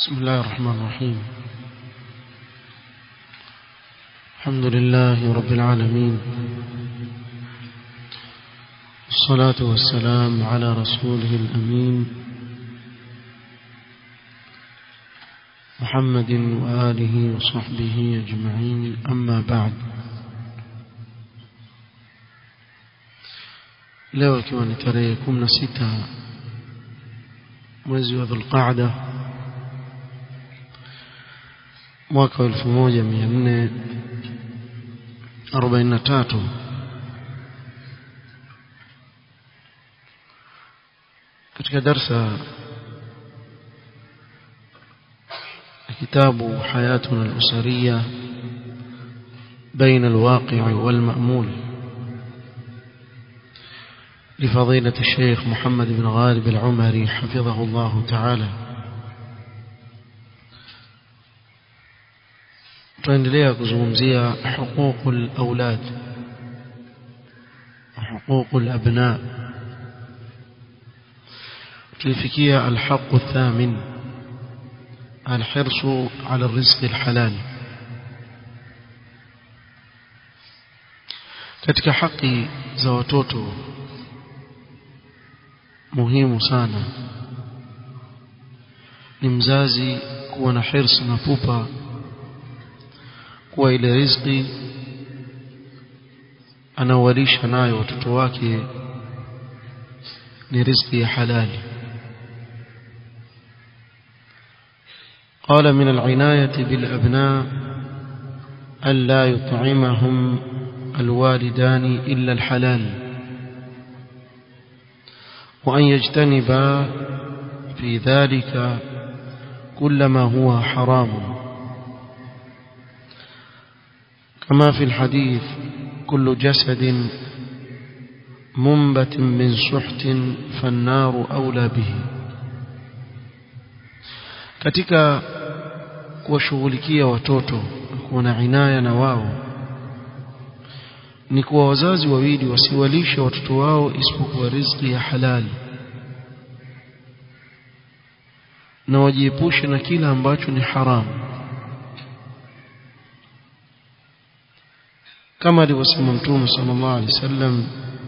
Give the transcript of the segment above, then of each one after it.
بسم الله الرحمن الرحيم الحمد لله رب العالمين الصلاة والسلام على رسوله الأمين محمد وآله وصحبه أجمعين أما بعد leo ikiwa ni tarehe kumi na sita mwezi wa dhulqaada mwaka wa elfu moja mia nne arobaini na tatu katika darsa kitabu hayatuna al-usariya بين الواقع والمأمول لفضيلة الشيخ محمد بن غالب العمري حفظه الله تعالى tunaendelea kuzungumzia huquq al-aulad huquq al-abna tulifikia al-haqq ath-thamin al-hirs ala ar-rizq al-halal katika haki za watoto muhimu sana ni mzazi kuwa na hirs na pupa kuwa ile riziki anawalisha nayo watoto wake ni riziki ya halali قال من العناية بالأبناء ألا يطعمهم الوالدان إلا الحلال وأن يجتنب في ذلك كل ما هو حرام كما في الحديث كل جسد منبت من سحت فالنار أولى به katika kuwashughulikia watoto kuwa na inaya na wao ni kuwa wazazi wawili wasiwalishe watoto wao isipokuwa riziki ya halali na wajiepushe na kila ambacho ni haramu kama alivyosema mtume sallallahu alaihi wasallam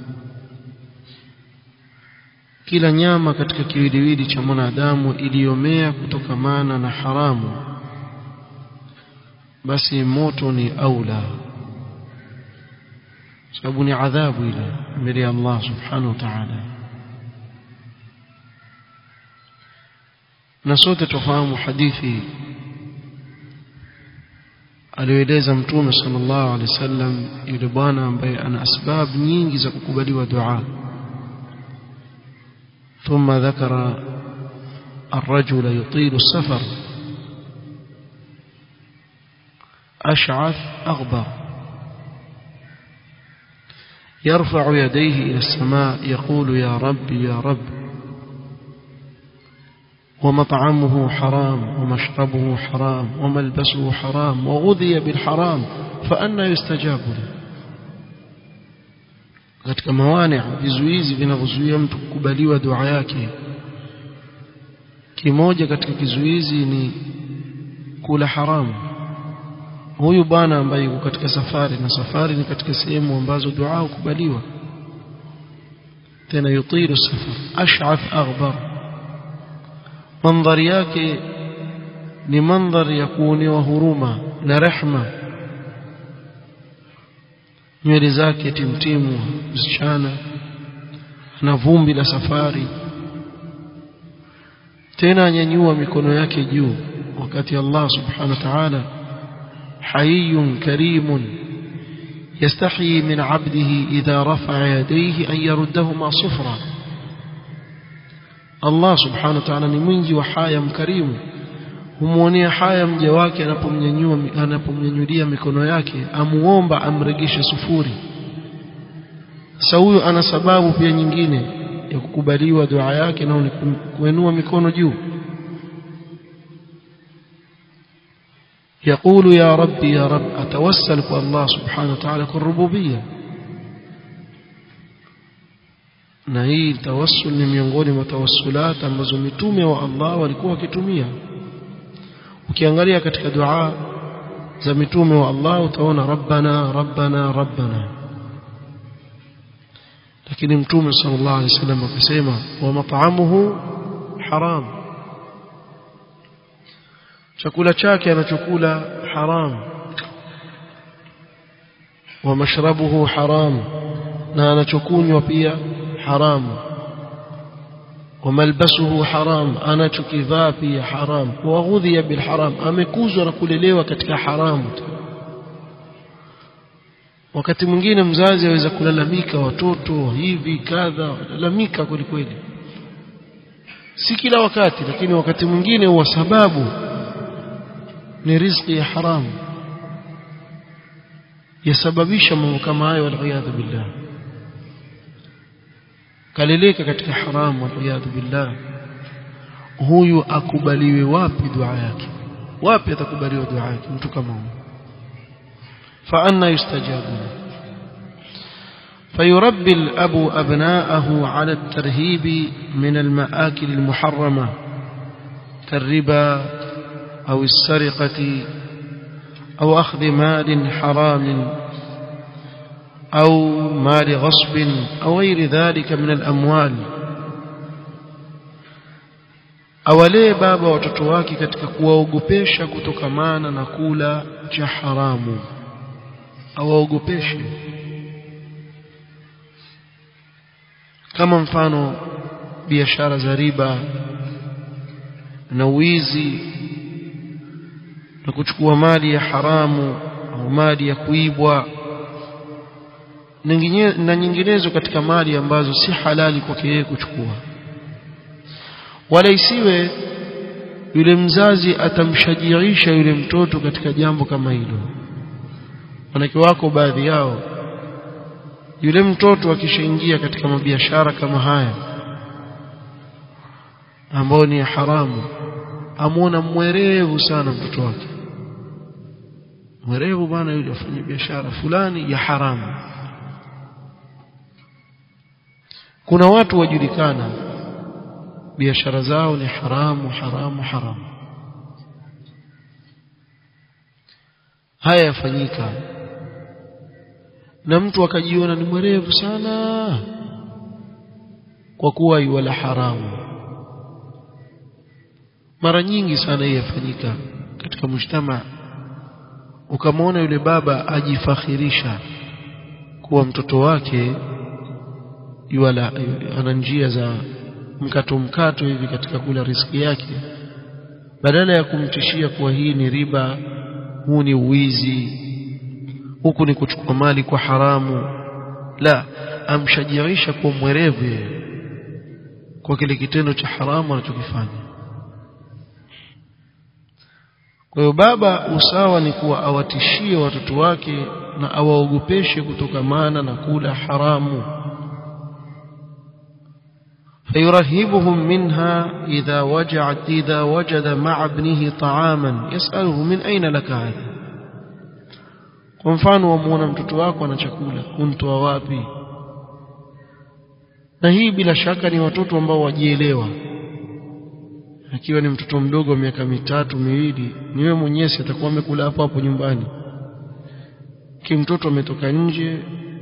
kila nyama katika kiwiliwili cha mwanadamu iliyomea kutokamana na haramu basi moto ni aula sababu ni adhabu ile mbele ya Allah subhanahu wa ta'ala na sote tufahamu hadithi aliyoeleza mtume sallallahu alaihi wasallam yule bwana ambaye ana asbab nyingi za kukubaliwa dua ثم ذكر الرجل يطيل السفر أشعث أغبر يرفع يديه إلى السماء يقول يا رب يا رب ومطعمه حرام ومشربه حرام وملبسه حرام وغذي بالحرام فأنا يستجاب له katika mawani vizuizi vinavyozuia mtu kukubaliwa dua yake kimoja katika kizuizi ni kula haramu huyu bwana ambaye yuko katika safari na safari ni katika sehemu ambazo dua hukubaliwa tena yutilu safar ash'ath aghbar mandhari yake ni mandhari ya kuonewa huruma na rehma nywele zake timtimu msichana na vumbi la safari tena anyanyua mikono yake juu wakati Allah subhanahu wa ta'ala حي كريم يستحيي من عبده إذا رفع يديه أن يردهما صفرا الله سبحانه وتعالى ni mwingi wa haya mkarimu humwonea haya mja wake anapomnyanyua anapomnyanyulia mikono yake amuomba amregeshe sufuri sasa huyo ana sababu pia nyingine ya kukubaliwa dua yake na kuinua mikono juu يقول يا رب يا رب أتوسل الله سبحانه وتعالى كالربوبية na hii tawassul ni miongoni mwa tawassulat ambazo mitume wa Allah walikuwa wakitumia ukiangalia katika dua za mitume wa Allah utaona rabbana rabbana rabbana lakini mtume sallallahu alaihi wasallam akasema wa mat'amuhu haram chakula chake anachokula haram wa mashrabuhu haram na anachokunywa pia haramu وملبسه حرام anachokivaa pia haram waghudhiya bilharam amekuzwa na kulelewa katika haramu wakati mwingine mzazi aweza kulalamika watoto hivi kadha lalamika kweli kweli si kila wakati lakini wakati mwingine huwa sababu ni riziki ya haramu yasababisha mambo kama hayo waliyadhu billah kaleleka katika haramu waliyadhu billah huyu akubaliwe wapi dua yake wapi atakubaliwa dua yake mtu kama huyu فأنا يستجاب له فيربي الأب أبناءه على الترهيب من المآكل المحرمة كالربا أو السرقة أو أخذ مال حرام أو مال غصب أو غير ذلك من الأموال awalee baba watoto wake katika kuwaogopesha kutokamana na kula cha haramu awaogopeshe kama mfano biashara za riba na wizi na kuchukua mali ya haramu au mali ya kuibwa na nyinginezo katika mali ambazo si halali kwake yeye kuchukua wala isiwe yule mzazi atamshajiisha yule mtoto katika jambo kama hilo wanawake wako baadhi yao yule mtoto akishaingia katika mabiashara kama haya ambao ni haramu amwona mwerevu sana mtoto wake mwerevu bwana yule afanye biashara fulani ya haramu kuna watu wajulikana biashara zao ni haramu haramu haramu haya yafanyika na mtu akajiona ni mwerevu sana kwa kuwa yuwala haramu mara nyingi sana hii yafanyika katika mshtama ukamwona yule baba ajifakhirisha kuwa mtoto wake yuwala ana njia za mkato mkato hivi katika kula riski yake badala ya kumtishia kuwa hii ni riba huu ni uwizi huku ni kuchukua mali kwa haramu la amshajiisha kuwa mwerevu yeye kwa kile kitendo cha haramu anachokifanya kwa hiyo baba usawa ni kuwa awatishie watoto wake na awaogopeshe kutokamana na kula haramu فيرهبهم منها إذا وجعت إذا وجد مع ابنه طعاما يسأله من أين لك هذا kwa mfano wamuona mtoto wako ana chakula untoa wapi na hii bila shaka ni watoto ambao wajielewa akiwa ni mtoto mdogo wa miaka mitatu miwili ni wewe mwenyewe atakuwa amekula hapo hapo nyumbani kimtoto ametoka nje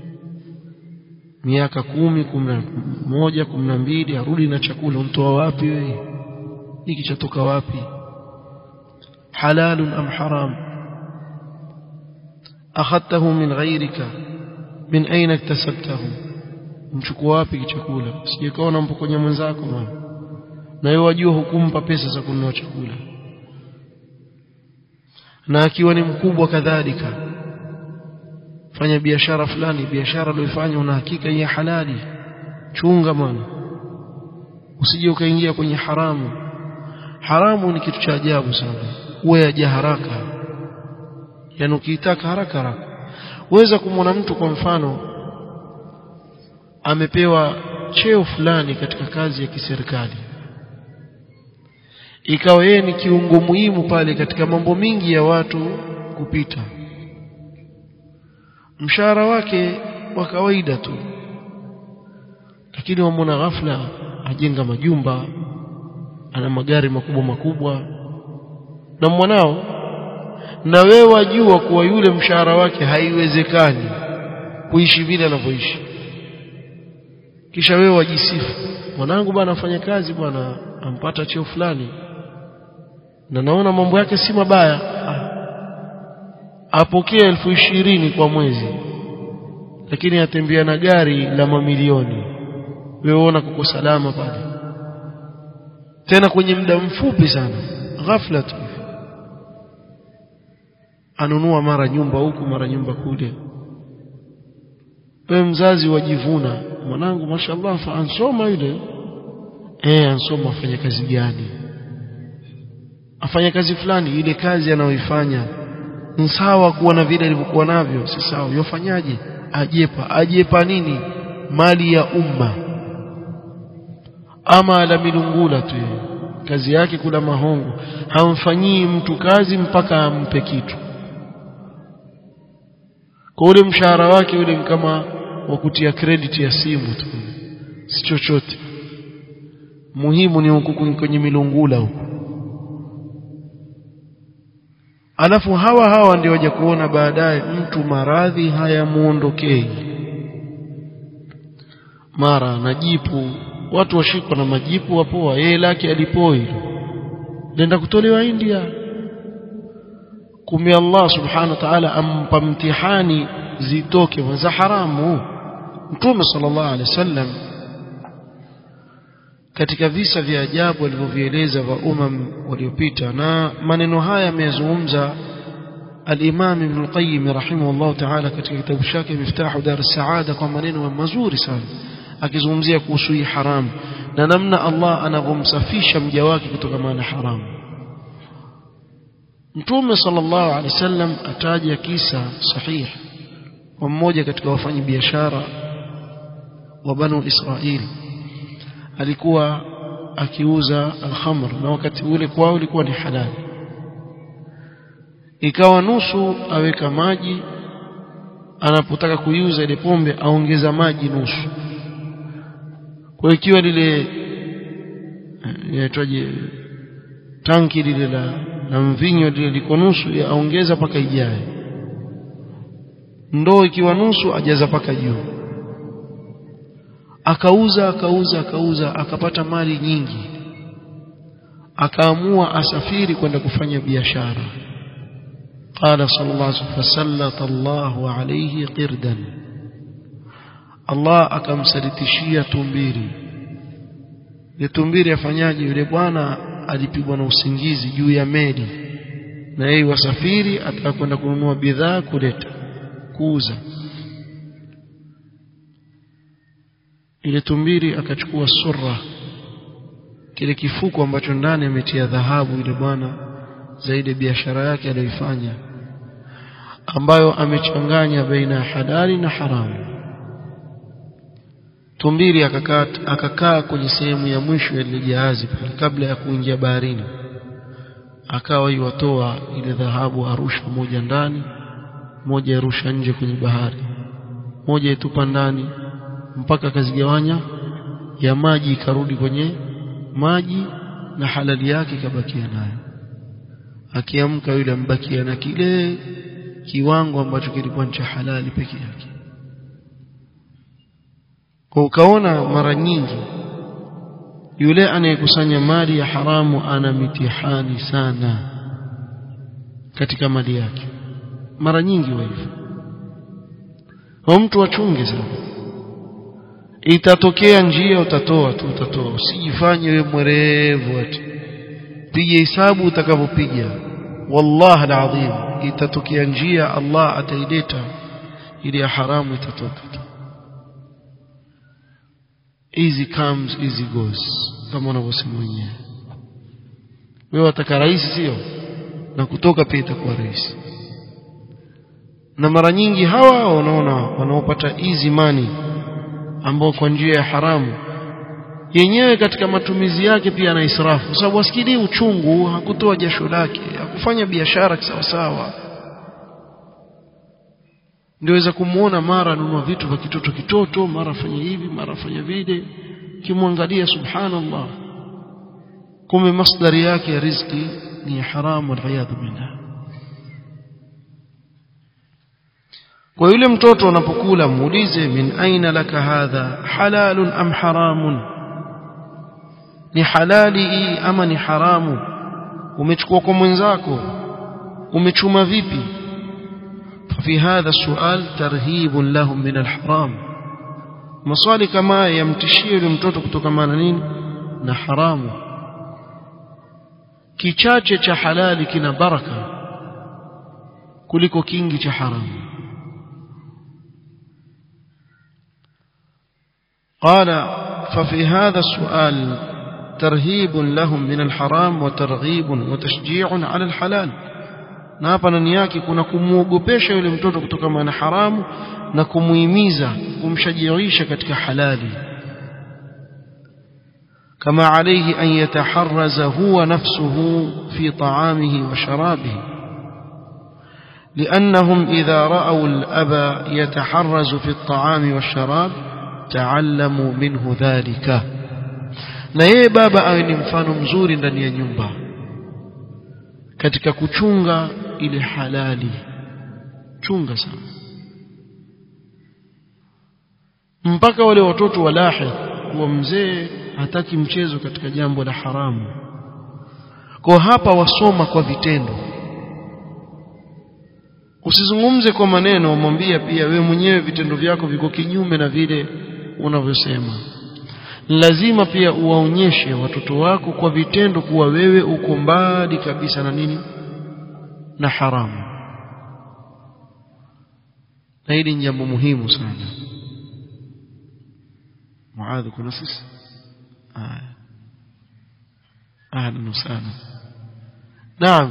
miaka kumi kumi na moja kumi na mbili arudi na chakula untoa wapi wewe hiki chatoka wapi halalun am haram akhadtahu min ghayrika min aina iktasabtahu mchukua wapi chakula sijekaona mpokonya mwenzako bwana na wewe wajua hukumpa pesa za kununua chakula na akiwa ni mkubwa kadhalika fanya biashara fulani biashara uliyofanya una hakika ya halali chunga bwana usije ukaingia kwenye haramu haramu ni kitu cha ajabu sana uwe yaja haraka yani ukiitaka haraka haraka uweza kumwona mtu kwa mfano amepewa cheo fulani katika kazi ya kiserikali ikawa yeye ni kiungo muhimu pale katika mambo mingi ya watu kupita mshahara wake wa kawaida tu lakini wamwona ghafla ajenga majumba ana magari makubwa makubwa na mwanao na wewe wajua kuwa yule mshahara wake haiwezekani kuishi vile anavyoishi kisha wewe wajisifu mwanangu bwana afanya kazi bwana ampata cheo fulani na naona mambo yake si mabaya ah. apokee elfu ishirini kwa mwezi lakini atembea na gari la mamilioni wewe ona kuko salama pale tena kwenye muda mfupi sana ghafla tu anunua mara nyumba huku mara nyumba kule wewe mzazi wajivuna mwanangu mashallah fa ansoma yule eh ansoma afanya kazi gani afanya kazi fulani ile kazi anayoifanya ni sawa kuwa na vile alivyokuwa navyo si sawa yofanyaje ajepa ajepa nini mali ya umma ama ala milungula tu kazi yake kula mahongo hamfanyii mtu kazi mpaka ampe kitu kwa ule mshahara wake ule ni kama wa kutia credit ya simu tu si chochote muhimu ni huku kwenye milungula huku alafu hawa hawa ndio waje kuona baadaye mtu maradhi hayamuondokei mara na jipu watu washikwa na majipu wapoa yeye lake alipoi nenda kutolewa India kumbe Allah subhanahu wa ta'ala ampa mtihani zitoke za haramu mtume sallallahu alaihi wasallam katika visa vya ajabu alivyovieleza vya umam waliopita na maneno haya ameyazungumza al-Imam Ibn al-Qayyim rahimahullah ta'ala katika kitabu chake Miftahu Dar as-Saada kwa maneno mazuri sana akizungumzia kuhusu hii haramu na namna Allah anavyomsafisha mja wake kutoka na haramu Mtume sallallahu alaihi wasallam ataja kisa sahihi wa mmoja katika wafanyi biashara wa Banu Israili alikuwa akiuza alhamr na wakati ule kwao ilikuwa ni halali ikawa nusu aweka maji anapotaka kuiuza ile pombe aongeza maji nusu kwa ikiwa lile yaitwaje tanki lile la, la mvinyo lile liko nusu aongeza paka ijae ndoo ikiwa nusu ajaza paka juu akauza akauza akauza akapata mali nyingi akaamua asafiri kwenda kufanya biashara قال صلى الله عليه وسلم فسلط الله عليه قردا Allah akamsalitishia tumbiri ile tumbiri afanyaje yule bwana alipigwa na usingizi juu ya meli na yeye wasafiri atakwenda kununua bidhaa kuleta kuuza ile tumbiri akachukua surra kile kifuko ambacho ndani ametia dhahabu ile bwana zaidi biashara yake aliyoifanya ambayo amechanganya baina ya halali na haramu tumbiri akakaa akakaa kwenye sehemu ya mwisho ya ile jahazi pale kabla ya kuingia baharini akawa iwatoa ile dhahabu arusha moja ndani moja arusha nje kwenye bahari moja itupa ndani mpaka akazigawanya ya maji ikarudi kwenye maji na halali yake ikabakia nayo akiamka yule ambakia na kile kiwango ambacho kilikuwa cha halali peke yake kwa ukaona mara nyingi yule anayekusanya mali ya haramu ana mitihani sana katika mali yake mara nyingi wa hivyo kwa mtu achunge sana itatokea njia utatoa tu utatoa usijifanye wewe mwerevu ati piga hesabu utakavyopiga wallahi alazim itatokea njia Allah ataileta ili ya haramu itatoka tu easy comes easy goes kama unavyosema wenyewe wewe wataka rahisi sio na kutoka pia itakuwa rahisi na mara nyingi hawa wanaona wanaopata easy money ambao kwa njia ya haramu yenyewe katika matumizi yake pia ana israfu kwa sababu asikilii uchungu hakutoa jasho lake hakufanya biashara kisawasawa ndiweza kumuona mara anunua vitu vya kitoto kitoto mara fanya hivi mara fanya vile kimwangalia subhanallah kumbe masdari yake ya riziki ni haramu waliyadhu billah kwa yule mtoto unapokula muulize min aina laka hadha halalun am haramun ni halali hii ama ni haramu umechukua kwa mwenzako umechuma vipi ففي هذا السؤال ترهيب لهم من الحرام maswali kama yamtishie yule mtoto kutokamana nini na haramu kichache cha halali kina baraka kuliko kingi cha haramu قال ففي هذا السؤال ترهيب لهم من الحرام وترغيب وتشجيع على الحلال na hapa ndani yake kuna kumuogopesha yule mtoto kutokana na haramu na kumuhimiza kumshajiisha katika halali kama عليه أن يتحرز هو نفسه في طعامه وشرابه لأنهم إذا رأوا الأب يتحرز في الطعام والشراب تعلموا منه ذلك na yeye baba awe ni mfano mzuri ndani ya nyumba katika kuchunga ile halali chunga sana mpaka wale watoto walahi kuwa mzee hataki mchezo katika jambo la haramu kwa hapa wasoma kwa vitendo usizungumze kwa maneno wamwambia pia we mwenyewe vitendo vyako viko kinyume na vile unavyosema lazima pia uwaonyeshe watoto wako kwa vitendo kuwa wewe uko mbali kabisa na nini na haramu na hili ni jambo muhimu sana muadhi kuna sisi haya ahlan wasahlan naam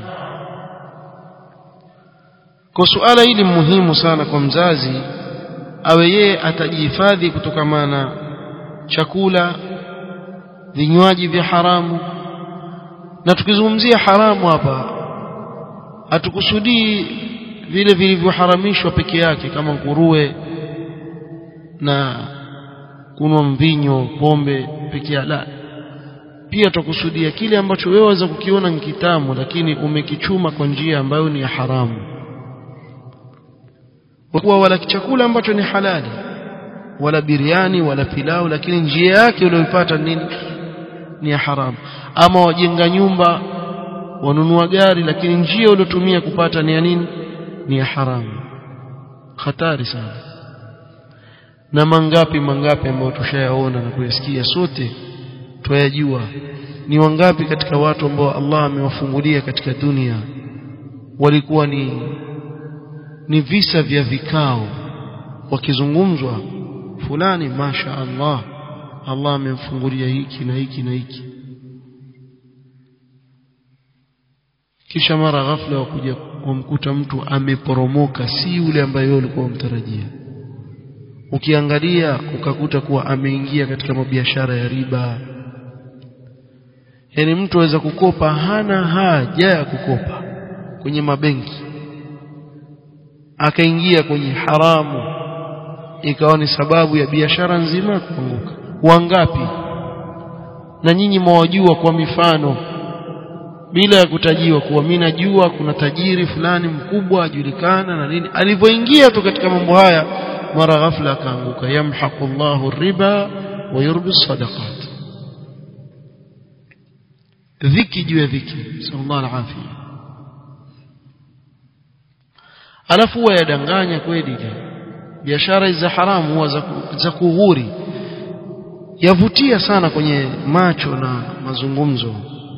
kwa suala hili muhimu sana kwa mzazi awe yeye atajihifadhi kutokamana na chakula vinywaji vya haramu na tukizungumzia haramu hapa hatukusudii vile vilivyoharamishwa peke yake kama nguruwe na kunwa mvinyo pombe peke yake la pia tukusudia kile ambacho wewe waweza kukiona ni kitamu lakini umekichuma kwa njia ambayo ni ya haramu kwa wala chakula ambacho ni halali wala biriani wala pilau lakini njia yake uliyoipata nini ni ya haramu ama wajenga nyumba wanunua gari lakini njia uliotumia kupata ni ya nini ni ya haramu hatari sana na mangapi mangapi ambayo tushayaona na kuyasikia sote twayajua ni wangapi katika watu ambao Allah amewafungulia katika dunia walikuwa ni ni visa vya vikao wakizungumzwa fulani masha Allah Allah amemfungulia hiki na hiki na hiki kisha mara ghafla wakuja kumkuta mtu ameporomoka si yule ambaye wewe ulikuwa umtarajia ukiangalia ukakuta kuwa ameingia katika mabiashara ya riba yani mtu aweza kukopa hana haja ya kukopa kwenye mabenki akaingia kwenye haramu ikawa ni sababu ya biashara nzima kuanguka wangapi na nyinyi mwajua kwa mifano bila ya kutajiwa kuwa mimi najua kuna tajiri fulani mkubwa ajulikana na nini alivyoingia tu katika mambo haya mara ghafla akaanguka yamhaqu Allahu riba wa yurbi sadaqat dhiki juu ya dhiki sallallahu alaihi alafu huwa yadanganya kweli biashara za haramu huwa za, za kughuri yavutia sana kwenye macho na mazungumzo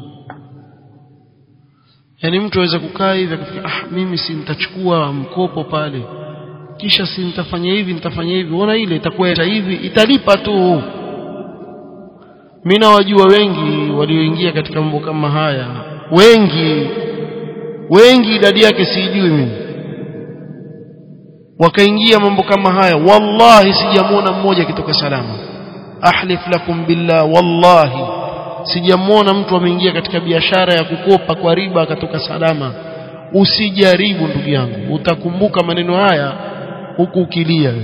yani mtu aweza kukaa hivi akafikia ah mimi si nitachukua mkopo pale kisha si nitafanya hivi nitafanya hivi ona ile itakuwa hivi italipa tu mimi nawajua wengi walioingia katika mambo kama haya wengi wengi idadi yake sijui mimi wakaingia mambo kama haya wallahi sijamuona mmoja akitoka salama ahlif lakum billah wallahi sijamuona mtu ameingia katika biashara ya kukopa kwa riba akatoka salama usijaribu ndugu yangu utakumbuka maneno haya huku ukilia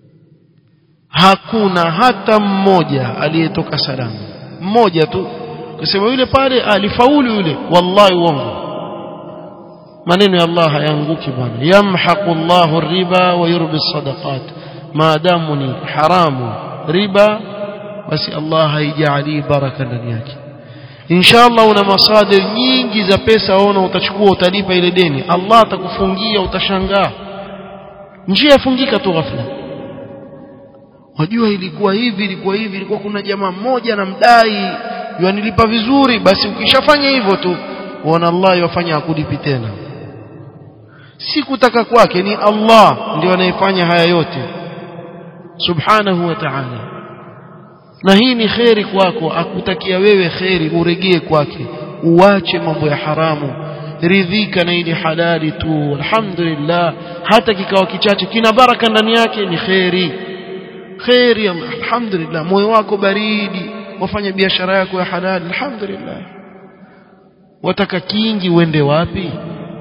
hakuna hata mmoja aliyetoka salama mmoja tu ukasema yule pale alifaulu yule wallahi uongo maneno ya Allah hayanguki bwana yamhaqu Allahu riba wa yurbi sadaqat maadamu ni haramu riba basi Allah haijali baraka ndani yake inshallah una masadir nyingi za pesa waona utachukua utalipa ile deni Allah atakufungia utashangaa njia yafungika tu ghafla wajua ilikuwa hivi ilikuwa hivi ilikuwa kuna jamaa mmoja na mdai yanilipa vizuri basi ukishafanya hivyo tu uona Allah yafanya akulipi tena si kutaka kwake ni Allah ndio anayefanya haya yote subhanahu wa ta'ala na hii ni kheri kwako akutakia wewe kheri uregee kwake uache mambo ya haramu ridhika na ili halali tu alhamdulillah hata kikawa kichache kina baraka ndani yake ni kheri kheri alhamdulillah moyo wako baridi wafanya biashara yako ya halali alhamdulillah wataka kingi uende wapi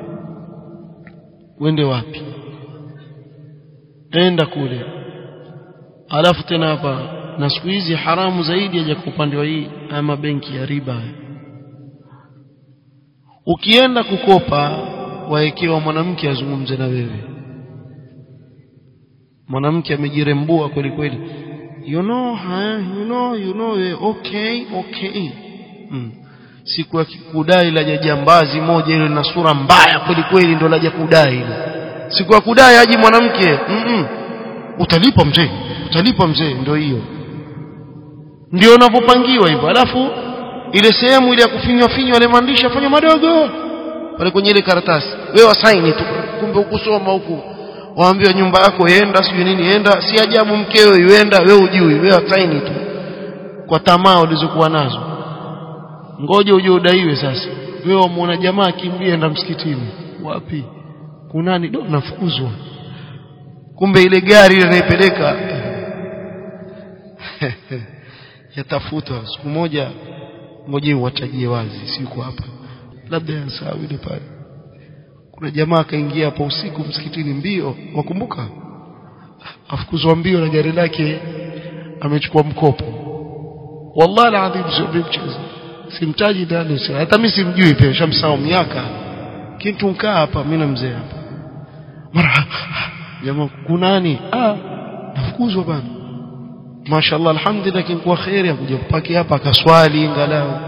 uende wapi enda kule alafu tena hapa na siku hizi haramu zaidi aja kwa upande wa hii ama benki ya riba ukienda kukopa waekewa mwanamke azungumze na wewe mwanamke amejirembua kweli kweli you know huh? you know you know eh, okay okay mm. siku ya kudai la jambazi moja ile na sura mbaya kweli kweli ndio laja kudai ile siku ya kudai aji mwanamke mm -mm. utalipa mzee utalipa mzee ndio hiyo ndio unavyopangiwa hivyo alafu ile sehemu ile ya kufinywa finywa ile maandishi afanywa madogo pale kwenye ile karatasi wewe wasaini tu kumbe ukusoma huku waambiwa nyumba yako yenda sijui nini enda si ajabu mkeo yuenda wewe ujui wewe wasaini tu kwa tamaa ulizokuwa nazo ngoja uje udaiwe sasa wewe wamuona jamaa akimbia enda msikitini wapi kunani do nafukuzwa kumbe ile gari ile anaipeleka yatafutwa siku moja ngoje uwatajie wazi siku hapa labda yansahau ile pale kuna jamaa akaingia hapo usiku msikitini mbio wakumbuka afukuzwa mbio na gari lake amechukua mkopo wallahi alazim sio mchezo simtaji ndani hata mimi simjui pia shamsahau miaka kitu nkaa hapa mimi na mzee hapa mara jamaa kunani ah nafukuzwa bana mashallah alhamdulillah kinkuwa khairi akuja kupaki hapa akaswali ingalau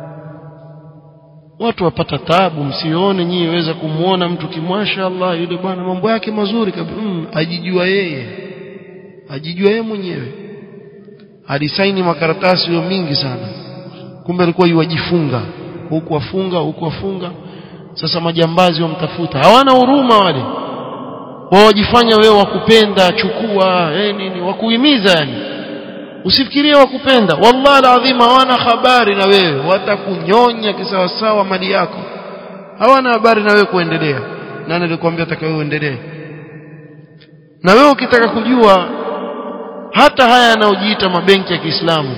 watu wapata tabu msione nyinyi weza kumuona mtu kimwasha Allah yule bwana mambo yake mazuri kabisa mm, ajijua yeye ajijua yeye mwenyewe alisaini makaratasi yo mingi sana kumbe alikuwa yuwajifunga huku wafunga huku wafunga sasa majambazi wamtafuta hawana huruma wale wawajifanya wewe wakupenda chukua eh nini wakuhimiza yani usifikirie wakupenda wallahi alazim hawana habari na wewe watakunyonya kisawasawa mali yako hawana habari na wewe kuendelea nani alikwambia taka wewe uendelee na wewe ukitaka kujua hata haya yanayojiita mabenki ya Kiislamu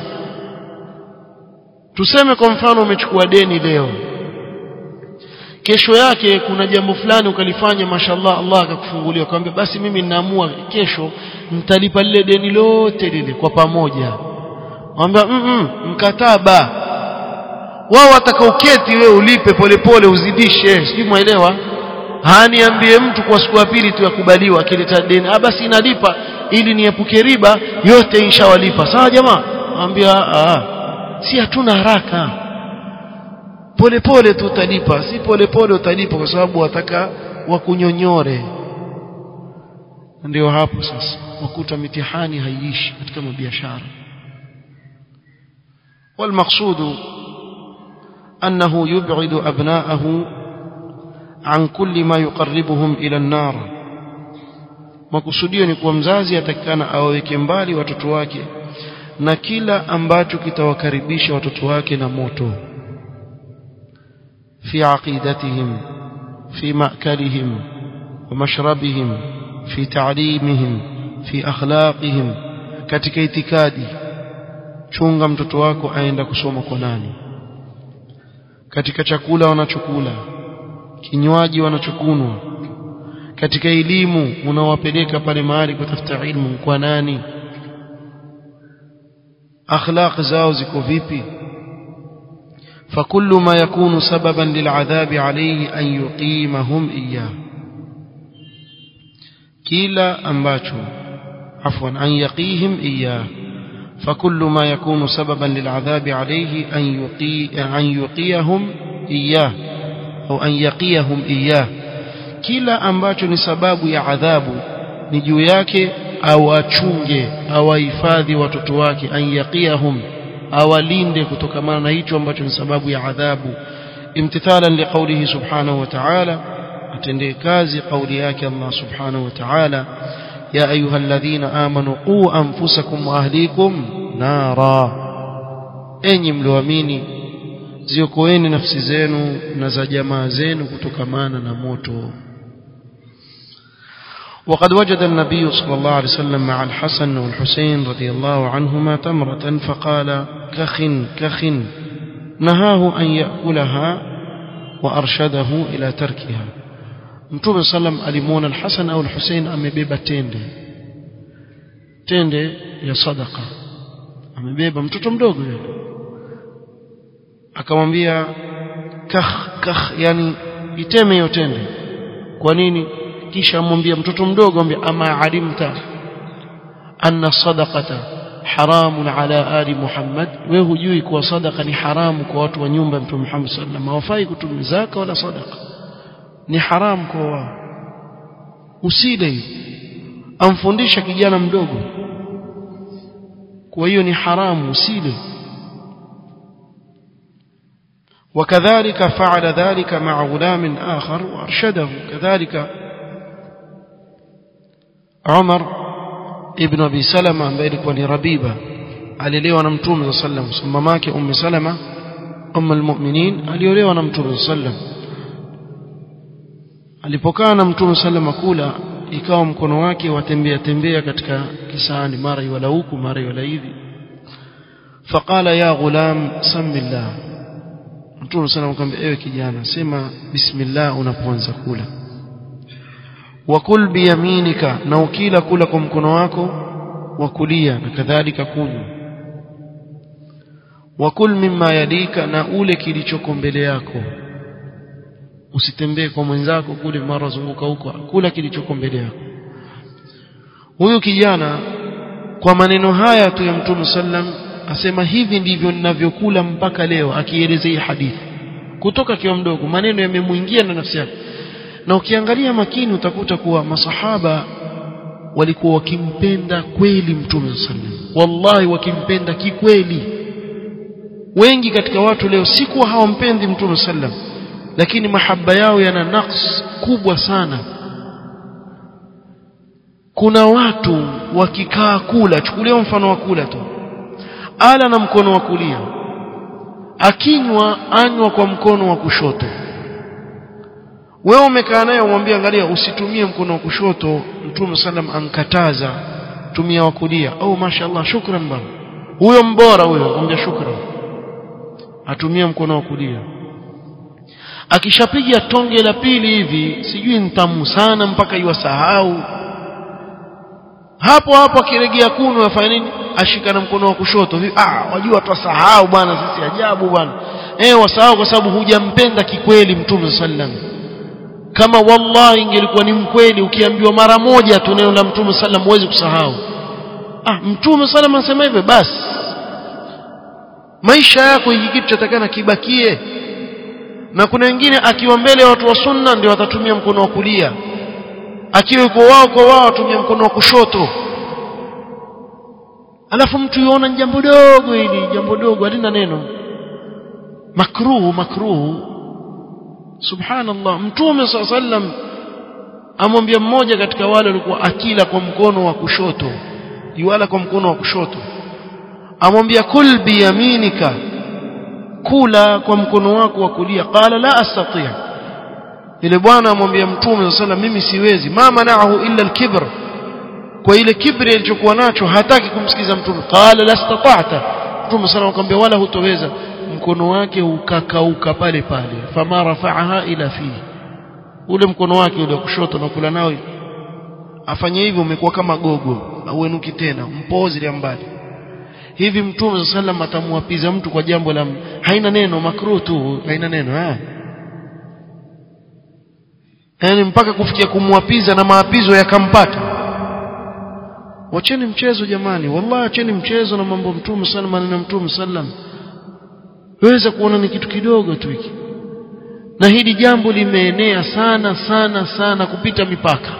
tuseme kwa mfano umechukua deni leo kesho yake kuna jambo fulani ukalifanya mashallah Allah akakufungulia akamwambia basi mimi ninaamua kesho nitalipa lile deni lote lile kwa pamoja mwambia mm -mm, mkataba wao watakaoketi wewe ulipe polepole uzidishe sijui mwelewa haniambie mtu kwa siku ya pili tu yakubaliwa akileta deni ah basi inalipa ili niepuke riba yote inshawalipa sawa jamaa mwambia ah si hatuna haraka polepole tu utalipa si polepole utalipa kwa sababu wataka wakunyonyore ndio hapo sasa wakuta mitihani haiishi katika mabiashara والمقصود أنه يبعد أبناءه عن كل ما يقربهم إلى النار makusudio ni kuwa mzazi atakikana awaweke mbali watoto wake na kila ambacho kitawakaribisha watoto wake na moto في عقيدتهم في مأكلهم ومشربهم في تعليمهم في أخلاقهم katika itikadi chunga mtoto wako aenda kusoma kwa nani katika chakula wanachokula kinywaji wanachokunwa katika elimu unawapeleka pale mahali kutafuta ilmu kwa nani akhlaq zao ziko vipi فكل ما يكون سببا للعذاب عليه أن يقيمهم إياه كلا أنباتشو عفوا أن يقيهم إياه فكل ما يكون سببا للعذاب عليه أن, يقي أن يقيهم إياه أو أن يقيهم إياه kila ambacho ni sababu ya adhabu ni juu yake awachunge awahifadhi watoto wake an yaqiyahum awalinde kutokamana na hicho ambacho ni sababu ya adhabu imtithalan liqaulihi subhanahu wa ta'ala atendee kazi kauli yake Allah subhanahu wa ta'ala ya ayyuhalladhina amanu qu anfusakum wa ahlikum nara enyi mlioamini ziokoeni nafsi zenu na za jamaa zenu kutokamana na moto وقد وجد النبي صلى الله عليه وسلم مع الحسن والحسين رضي الله عنهما تمرة فقال كخ كخ نهاه أن يأكلها وأرشده إلى تركها Mtume sallam alimuona al-Hasan au al-Hussein amebeba tende tende ya sadaka amebeba mtoto mdogo yule akamwambia kakh kakh yani iteme hiyo tende kwa nini kisha amwambia mtoto mdogo amwambia ama alimta anna sadaqata haramun ala ali Muhammad wewe hujui kuwa sadaka ni haramu kwa watu wa nyumba ya Mtume Muhammad sallallahu alaihi wasallam hawafai kutumia zaka wala sadaka ni haramu kwa wao usile amfundisha kijana mdogo kwa hiyo ni haramu usile وكذلك فعل ذلك مع غلام آخر وأرشده كذلك عمر ابن أبي سلمة ambaye alikuwa ni Rabiba aliolewa na Mtume صلى الله عليه وسلم mamake Ummu Salama Umm al-Mu'minin aliolewa na Mtume صلى الله عليه وسلم alipokaa na Mtume sallam kula ikawa mkono wake watembea tembea katika kisani mara iwala huku mara iwala hivi faqala ya ghulam samillah Mtume sallam akamwambia ewe kijana sema bismillah unapoanza kula wakul biyaminika na ukila kula kwa mkono wako wa kulia na kadhalika kunywa wakul mimma yadika na ule kilichoko mbele yako usitembee kwa mwenzako kule mara zunguka huko kula kilichoko mbele yako huyu kijana kwa maneno haya tu ya mtume sallam asema hivi ndivyo ninavyokula mpaka leo akielezea hii hadithi kutoka kiwa mdogo maneno yamemuingia na nafsi yake na ukiangalia makini utakuta kuwa masahaba walikuwa wakimpenda kweli mtume sallam wallahi wakimpenda kikweli wengi katika watu leo si kuwa hawampendi mtume sallam lakini mahaba yao yana naqs kubwa sana kuna watu wakikaa kula chukulia mfano wa kula tu ala na mkono wa kulia akinywa anywa kwa mkono wa kushoto wewe umekaa naye umwambie angalia usitumie mkono wa kushoto mtume sallam ankataza tumia wa kulia oh mashaallah shukran bana huyo mbora huyo akamwambia shukran atumie mkono wa kulia akishapiga tonge la pili hivi sijui ntamu sana mpaka iwasahau hapo hapo akiregea kunu afanya nini ashika na mkono wa kushoto hivi ah wajua twasahau bwana sisi ajabu bwana eh wasahau kwa sababu hujampenda kikweli mtume sallam kama wallahi ingelikuwa ni mkweli ukiambiwa mara moja tu neno la mtume sallam huwezi kusahau ah mtume sallam anasema hivyo basi maisha yako hiki kitu chatakana kibakie na kuna wengine akiwa mbele ya watu wa sunna ndio watatumia mkono wa kulia akiwa yuko wao kwa wao watumia mkono wa kushoto alafu mtu yuona ni jambo dogo hili jambo dogo halina neno makruhu makruhu subhanallah mtume saa sallam amwambia mmoja katika wale walikuwa akila kwa mkono wa kushoto yuala kwa mkono wa kushoto amwambia kul biyaminika kula kwa mkono wako wa kulia qala la astati' ile bwana amwambia mtume sallam mimi siwezi ma manaahu illa alkibr kwa ile kibri alichokuwa nacho hataki kumsikiza mtume qala la istata'ta mtume sallam akamwambia wala hutoweza mkono wake ukakauka pale pale fama rafa'aha ila fi ule mkono wake ule kushoto na kula nao afanye hivyo umekuwa kama gogo auenuki tena mpozi ile mbali hivi mtume sallam atamwapiza mtu kwa jambo la haina neno makruh tu haina neno eh yani mpaka kufikia kumwapiza na maapizo yakampata wacheni mchezo jamani wallahi acheni mchezo na mambo mtume sallam maneno mtume sallam weza kuona ni kitu kidogo tu hiki na hili jambo limeenea sana sana sana kupita mipaka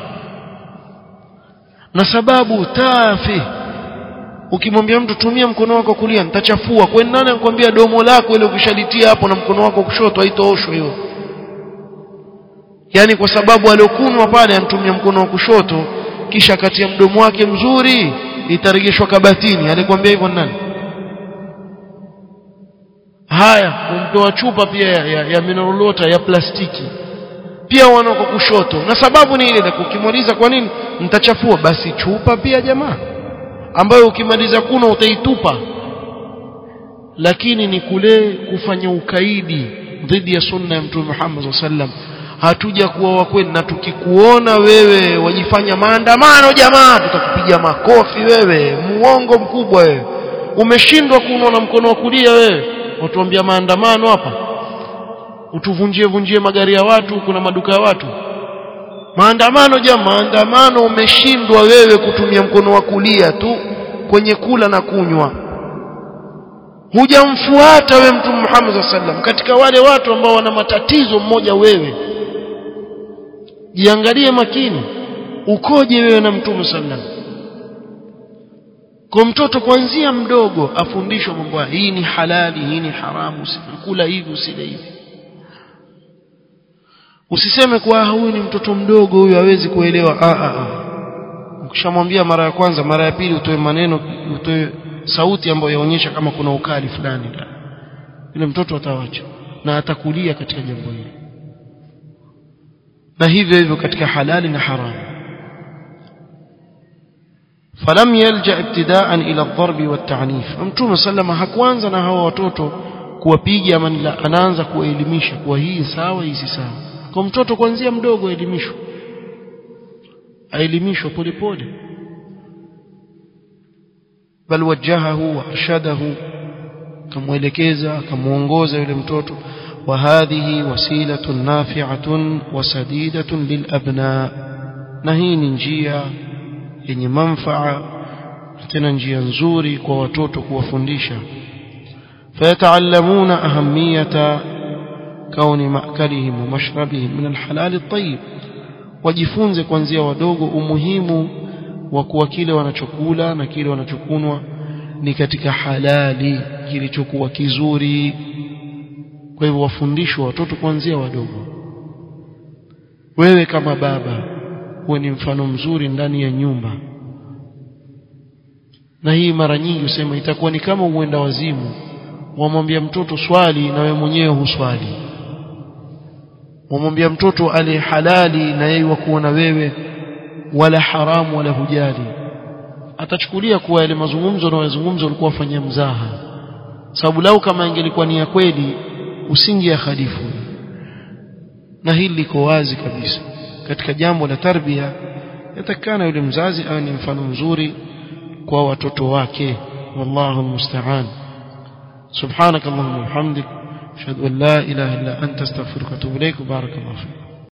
na sababu tafi ukimwambia mtu tumia mkono wako kulia nitachafua kwani nani anakuambia domo lako ile ukishalitia hapo na mkono wako kushoto haitooshwa hiyo yani kwa sababu aliokunwa pale anatumia mkono wa kushoto kisha kati ya mdomo wake mzuri itaregeshwa kabatini alikwambia hivyo nani haya kumtoa chupa pia ya, ya, ya mineral water ya plastiki pia wana kwa kushoto na sababu ni ile ukimaliza kwa nini mtachafua basi chupa pia jamaa ambayo ukimaliza kuna utaitupa lakini ni kule kufanya ukaidi dhidi ya sunna ya mtume Muhammad sallam hatuja kuwa wa kweli na tukikuona wewe wajifanya maandamano jamaa tutakupiga makofi wewe muongo mkubwa wewe umeshindwa kuunwa na mkono wa kulia wewe watuambia maandamano hapa utuvunjie vunjie magari ya watu kuna maduka ya watu maandamano jamaa maandamano umeshindwa wewe kutumia mkono wa kulia tu kwenye kula na kunywa hujamfuata we mtume Muhammad sallam katika wale watu ambao wana matatizo mmoja wewe jiangalie makini ukoje wewe na mtume sallam kwa mtoto kuanzia mdogo afundishwe mambo haya hii ni halali hii ni haramu usikula hivi usile hivi usiseme kwa huyu ni mtoto mdogo huyu hawezi kuelewa ah ah ah ukishamwambia mara ya kwanza mara ya pili utoe maneno utoe sauti ambayo yaonyesha kama kuna ukali fulani yule mtoto atawacha na atakulia katika jambo hili na hivyo hivyo katika halali na haramu falam yalja ibtidaan ila ad-darb wat-ta'nif mtume sallama hakuanza na hawa watoto kuwapiga ama anaanza kuwaelimisha kuwa hii sawa hii si sawa kwa mtoto kuanzia mdogo aelimishwe aelimishwe polepole bal wajahahu wa arshadahu kamwelekeza akamuongoza yule mtoto وهذه وسيلة نافعة وسديدة للأبناء نهين njia yenye manfaa tena njia nzuri kwa watoto kuwafundisha فيتعلمون أهمية كون مأكلهم ومشربهم من الحلال الطيب wajifunze kuanzia wadogo umuhimu wa kuwa kile wanachokula na kile wanachokunwa ni katika halali kilichokuwa kizuri kwa hivyo wafundishwe watoto kuanzia wadogo wewe kama baba uwe ni mfano mzuri ndani ya nyumba na hii mara nyingi usema itakuwa ni kama uenda wazimu wamwambia mtoto swali na wewe mwenyewe huswali wamwambia mtoto ale halali na yeye wakuona wewe wala haramu wala hujali atachukulia kuwa yale mazungumzo na wazungumzo walikuwa wafanyia mzaha sababu lau kama ingelikuwa ni ya kweli usingia khalifu na hili liko wazi kabisa katika jambo la tarbia yatakana yule mzazi awe ni mfano mzuri kwa watoto wake wallahu almusta'an subhanak allahumma wa bihamdik ashhadu an la ilaha illa anta astaghfiruka wa atubu ilaik barakallahu fik